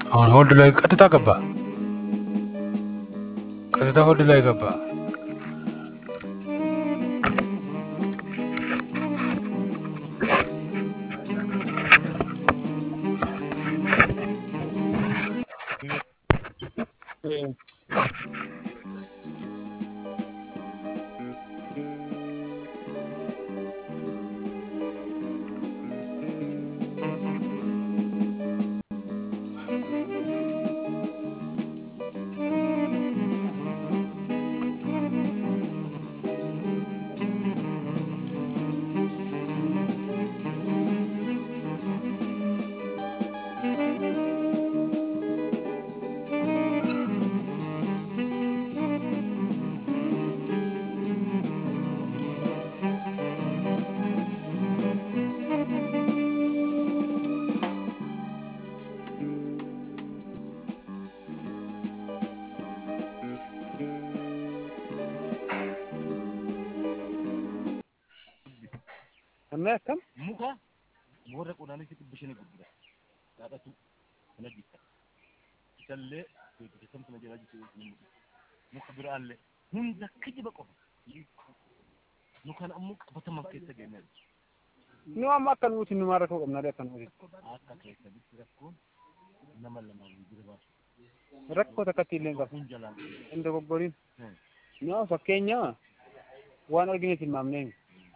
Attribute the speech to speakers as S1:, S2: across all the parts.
S1: አሁን ሆልድ ላይ ቀጥታ ገባ። ቀጥታ ሆልድ ላይ ገባ።
S2: Amma akkam?
S3: muka warra qonaanis dhibbishanii gurgura dhaadhatu kana bitta isallee beeksisamtu na jalaa jiru muka biraallee hunda kijiba qofa nu kan ammoo qabataman keessa geenye
S2: Nu amma akka nuti numaan rakkoo qabna akka nuti.
S3: akka keessa bitti rakkoon nama lamaa jira baasu
S2: Rakkoo takkatti illee hin qabu.
S3: kun jalaan
S2: Hin dogoggoriin.
S3: Hmm.
S2: Nu fakkeenya waan argine tilmaamnee.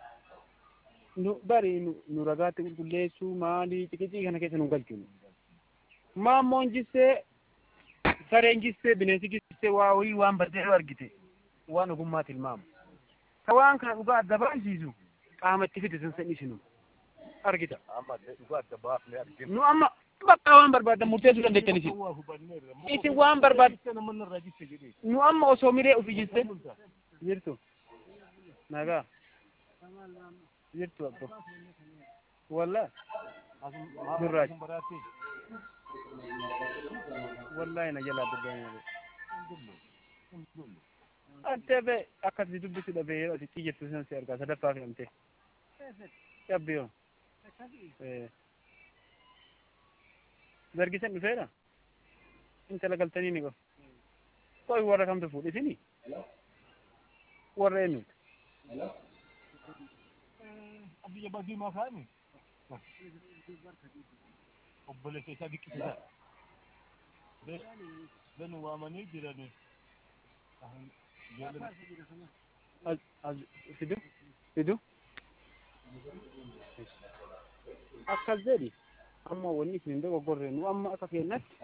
S2: Nu bari nu nu ragaatti qulqulleessuu maalii xiqiqii kana keessa nu galchuun. Maammoon jissee sareen jissee bineensi jissee waa wayii waan baddee argite waan ogummaa tilmaamu. Ka waan kana dhugaa adda baasisu qaama itti fide san isinu argita.
S3: amma dhugaa adda baafnee arginu
S2: Nu amma bakka waan barbaadan murteessuu dandeettan isin.
S3: waa hubanneerra
S2: Isin waan barbaad
S3: nama irraa jisse jedhee
S2: nu amma osoo miree ufi jiste jirtu nagaa jirtu abbo walla Gurraacha.
S3: baraatee
S2: wallahi na jalaa dubbanii ante be akkasi dubbisu dhabe yeroo ati xiyyeettu san si argaa sadaffaa filamte cabbiyo dargisan dhufeera intala galtanii ni qof qoy warra kamtu fuudhisini warra eenyuti
S3: biyya badii makaani obboleessa isaa dhiqqisiisa benu waamanii jirani
S2: As- as- fidu fidu akkas jedhi amma wanni isin hin dogoggorre nu amma akka kennatti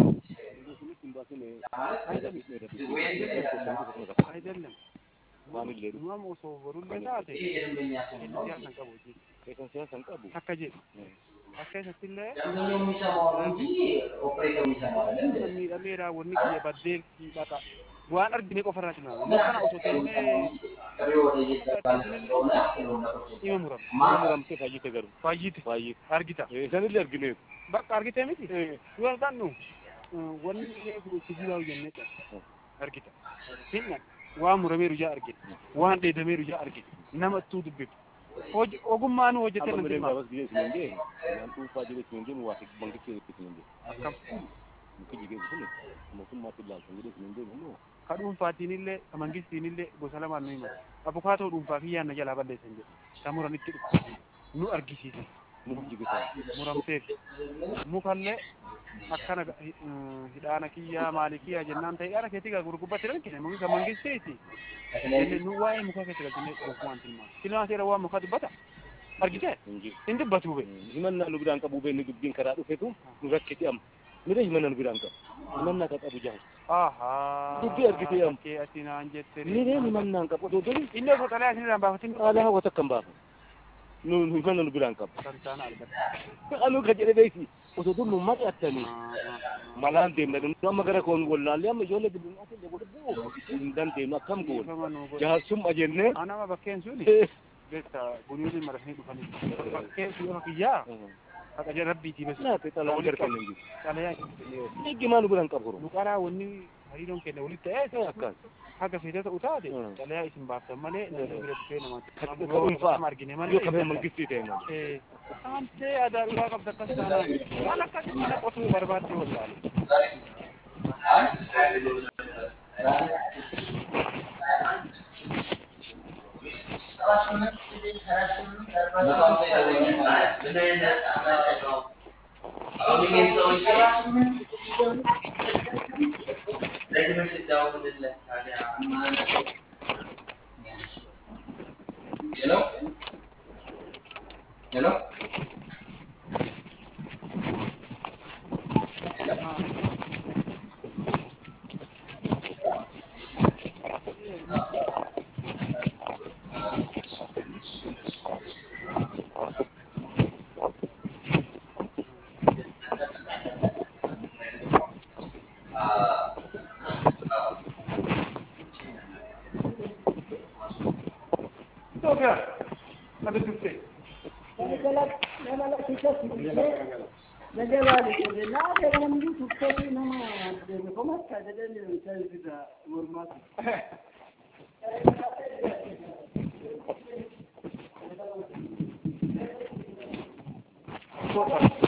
S2: አይደለም nu amma osoo borullee taate siyaasan qabu hojii akka jedhu akka isattillee
S4: ደንበኛው የሚሰማው ነው እንጂ ኦፕሬተር የሚሰማው አይደለም።
S2: miidhameera wanni kiyya baddeetti dhaqa waan argine qofarraa cina kana osoo teennee
S4: ጥሪ ወደ እየተባለ ስለሆነ ሁሉም ነገሮች
S2: dhima muram
S3: muramtee fayyite garu
S2: faayyite
S3: fayyite
S2: argita
S3: sanillee argineetu
S2: bakka argitee miti yoo argannu wanni eegu kijibaa'u jennee qaba argita hinna waan murameeru jaa argite waan dheedameeru jaa argite nama ittuu dubbitu Hoj- ogummaan hojjetee
S3: amma
S2: nan
S3: mireen
S2: dhimma
S3: baabas biyya isin jee waan dhuunfaa jedhe isin jee waa bankichee isin jee
S2: akkam
S3: muki jigee sun mootummaatti ilaaltan jedhe isin jee immoo
S2: ka dhuunfaatiinillee ka mangistiinillee gosa lamaan nu himatu abukaatoo dhuunfaa fi yaanna jalaa balleessan jedhe ka muranitti dhufu nu argisiise
S3: muki jigisan
S2: muramteef mukallee akkana ga- hi- hidhaana kiyyaa maali kiyyaa jennaan ta'e hidhaana keetti gaa gurgubbatti rakkine muki ka mangisteeti jenne nu waa'ee mukaa keessa galchine gofumaan tilmaama tilmaama seera waan mukaa dubbata argite
S3: hinji
S2: hin dubbatuu be
S3: himannaa nu biraan qabu beekni dubbiin karaa dhufetu nu rakkiti amma mire himannaa nu biraan qabu himannaa ka qabu jaha
S2: ahaa
S3: Dubbii argitee amma.
S2: kee asinaan jette
S3: mireen himannaa hin qabu otoo toli
S2: inni osoo xalee asinirraan baafatin
S3: haala hawwata kan baafa nu nu himannaa nu biraan qabu
S2: santaana argata
S3: anu ka jedhe beeki otoo tolu nu mari'attanii malaan deemna nu amma gara koon wallaallee amma ijoollee gidduu illee godhe bu'u hin dandeenyu akkam goone jaarsumma jennee
S2: anama bakkeen suni beekta buniyoonni marasanii dhufanii bakkeen sun yoo kiyyaa haqa jala rabbiitii besu
S3: naate xalaan garkan hin jiru
S2: xalayaa
S3: eeggimaa nu biraan qabu
S2: nu qaraa wanni hariiroon kenna walitti ta'ee
S3: akkas
S2: haga fedha ta'u taate
S3: Mm.
S2: xalayaa isin baaftan malee namni bira dhufee
S3: Kan
S2: namaatti
S3: dhuunfaa.
S2: nama argine
S3: yoo
S2: malee
S3: kafee mangistii ta'e malee
S2: Eh, Antee aadaa dhugaa qabda akkas taanaan waan akkas mana qotuu barbaadde wallaale.
S4: Hello? Hello?
S2: Dobra, nawet tutaj.
S5: Thank